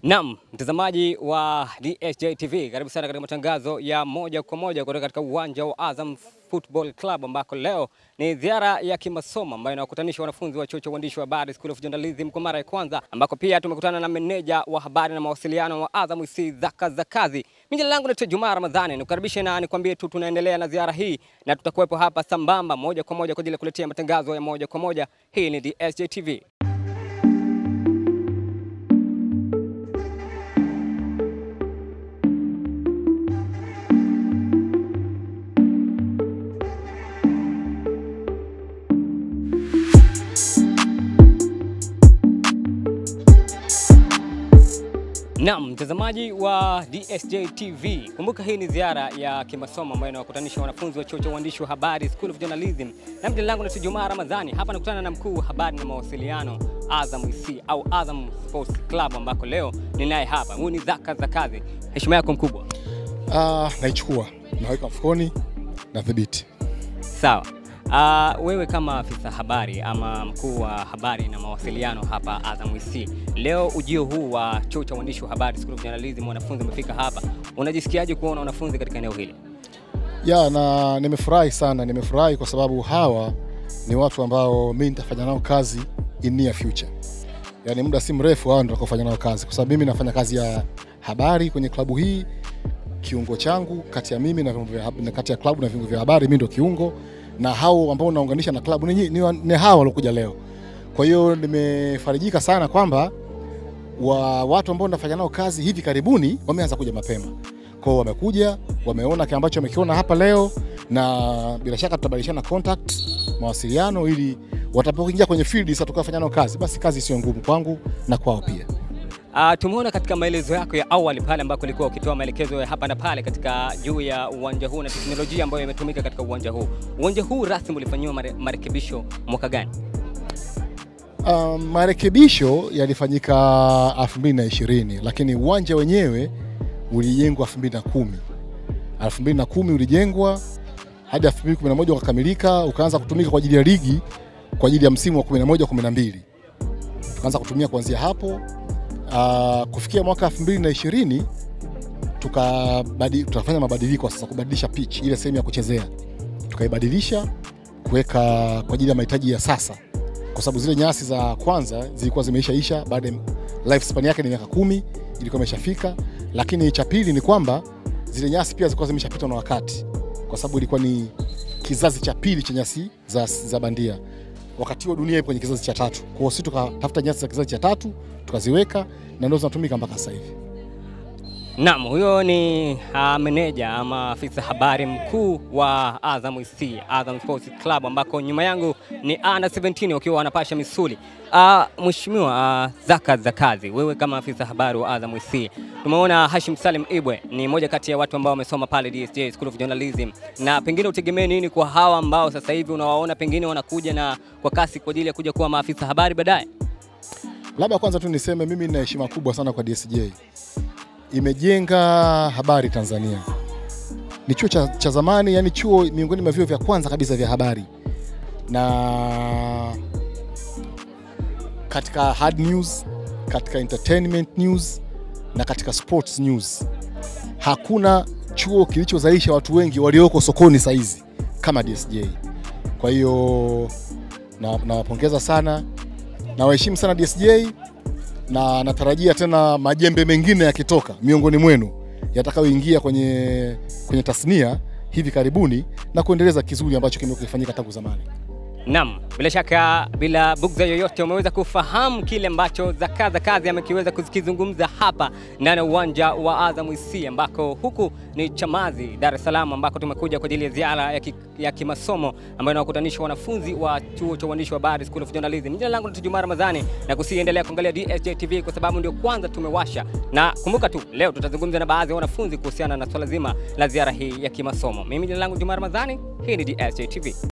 Naam, mtazamaji wa DSJ TV, karibu sana katika matangazo ya moja kwa moja kutoka katika uwanja wa Azam Football Club ambako leo ni ziara ya kimasomo ambayo inawakutanisha wanafunzi wa chuo cha uandishi wa habari School of Journalism kwa mara ya kwanza, ambako pia tumekutana na meneja wa habari na mawasiliano wa Azam IC Zaka Zakazi. Mimi jina langu naitwa Juma Ramadhani, nikukaribishe na nikwambie tu tunaendelea na ziara hii na tutakuwepo hapa sambamba moja kwa moja kwa ajili ya kuletea matangazo ya moja kwa moja. Hii ni DSJ TV. Naam, mtazamaji wa DSJ TV, kumbuka hii ni ziara ya kimasomo ambayo inawakutanisha wanafunzi wa chuo cha uandishi wa habari School of Journalism, na jina langu ni Juma Ramadhani. Hapa nakutana na mkuu wa habari na mawasiliano Azam IC au Azam Sports Club, ambako leo ninaye hapa. Huyu ni Zaka Zakazi. Heshima yako mkubwa. Ah, naichukua naweka mfukoni na dhibiti. Sawa. Uh, wewe kama afisa habari ama mkuu wa habari na mawasiliano hapa Azam IC, leo ujio huu wa chuo cha uandishi wa habari School of Journalism, wanafunzi wamefika hapa, unajisikiaje kuona wanafunzi katika eneo hili? Ya, na nimefurahi sana, nimefurahi kwa sababu hawa ni watu ambao mimi nitafanya nao kazi in near future, yaani muda si mrefu hawa ndio kufanya nao kazi, kwa sababu mimi nafanya kazi ya habari kwenye klabu hii. Kiungo changu kati ya mimi na vyombo vya hab- na kati ya klabu na vyombo vya habari, mimi ndio kiungo, na hao ambao naunganisha na klabu ni, ni, ni hawa waliokuja leo. Kwa hiyo nimefarijika sana kwamba wa watu ambao nafanya nao kazi hivi karibuni wameanza kuja mapema. Kwa hiyo wamekuja, wameona kile ambacho wamekiona hapa leo, na bila shaka tutabadilishana contact, mawasiliano, ili watakapoingia kwenye field sasa tukafanya nao kazi, basi kazi sio ngumu kwangu na kwao pia. Uh, tumeona katika maelezo yako ya awali pale ambako ulikuwa ukitoa maelekezo ya hapa na pale katika juu ya uwanja huu na teknolojia ambayo imetumika katika uwanja huu. Uwanja huu rasmi ulifanyiwa mare, marekebisho mwaka gani? Um, marekebisho yalifanyika 2020 lakini uwanja wenyewe ulijengwa 2010. 2010 ulijengwa hadi 2011 ukakamilika, ukaanza kutumika kwa ajili ya ligi kwa ajili ya msimu wa 11 12. Tukaanza kutumia kuanzia hapo. Uh, kufikia mwaka 2020 tukabadi, tukafanya mabadiliko sasa, kubadilisha pitch ile sehemu ya kuchezea, tukaibadilisha kuweka kwa ajili ya mahitaji ya sasa kwa sababu zile nyasi za kwanza zilikuwa zimeishaisha, baada ya life span yake ni miaka kumi, ilikuwa imeshafika. Lakini cha pili ni kwamba zile nyasi pia zilikuwa zimeshapitwa na wakati, kwa sababu ilikuwa ni kizazi cha pili cha nyasi za, za bandia. Wakati huo dunia ipo kwenye kizazi cha tatu, kwa hiyo sisi tukatafuta nyasi za kizazi cha tatu tukaziweka, na ndio zinatumika mpaka sasa hivi. Naam, huyo ni uh, meneja ama afisa habari mkuu wa Azam IC, Azam Sports Club ambako nyuma yangu ni under 17 wakiwa wanapasha misuli. Uh, Mheshimiwa uh, Zaka Zakazi, wewe kama afisa habari wa Azam IC, tumeona Hashim Salim Ibwe ni moja kati ya watu ambao wamesoma pale DSJ School of Journalism, na pengine utegemee nini kwa hawa ambao sasa hivi unawaona pengine wanakuja na kwa kasi kwa ajili ya kuja kuwa maafisa habari baadaye? Labda kwanza tu niseme mimi nina heshima kubwa sana kwa DSJ, imejenga habari Tanzania. Ni chuo cha, cha zamani, yani chuo miongoni mwa vyuo vya kwanza kabisa vya habari, na katika hard news, katika entertainment news na katika sports news, hakuna chuo kilichozalisha watu wengi walioko sokoni saizi kama DSJ. Kwa hiyo na- nawapongeza sana, nawaheshimu sana DSJ na natarajia tena majembe mengine yakitoka miongoni mwenu yatakayoingia kwenye, kwenye tasnia hivi karibuni na kuendeleza kizuri ambacho kimekuwa kifanyika tangu zamani. Naam, bila shaka, bila bugza yoyote, umeweza kufahamu kile ambacho Zaka Zakazi amekiweza kukizungumza hapa ndani ya uwanja wa Azam IC, ambako huku ni Chamazi, Dar es Salaam, ambako tumekuja kwa ajili ya ziara ya, ki, ya kimasomo ambayo inawakutanisha wanafunzi wa chuo cha uandishi wa habari School of Journalism. Jina langu ni Juma Ramadhani na kusiendelea kuangalia DSJ TV kwa sababu ndio kwanza tumewasha, na kumbuka tu leo tutazungumza na baadhi ya wanafunzi kuhusiana na swala zima la ziara hii ya kimasomo. Mimi jina langu Juma Ramadhani, hii ni DSJ TV.